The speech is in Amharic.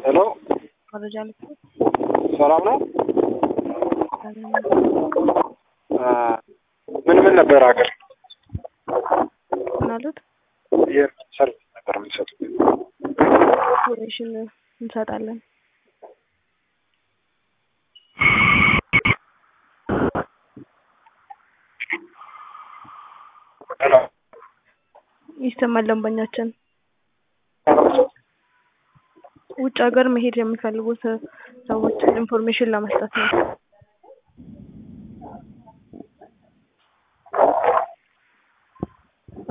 ሄሎ መረጃ ልትሰጥ ሰላም ነው? ምን ምን ነበር ሀገር ምናሉት ሰርቪስ ነበር የምትሰጡት? ኢንፎርሜሽን እንሰጣለን። ሄሎ ይሰማል። ደንበኛችን ውጭ ሀገር መሄድ የሚፈልጉት ሰዎች ኢንፎርሜሽን ለመስጠት ነው።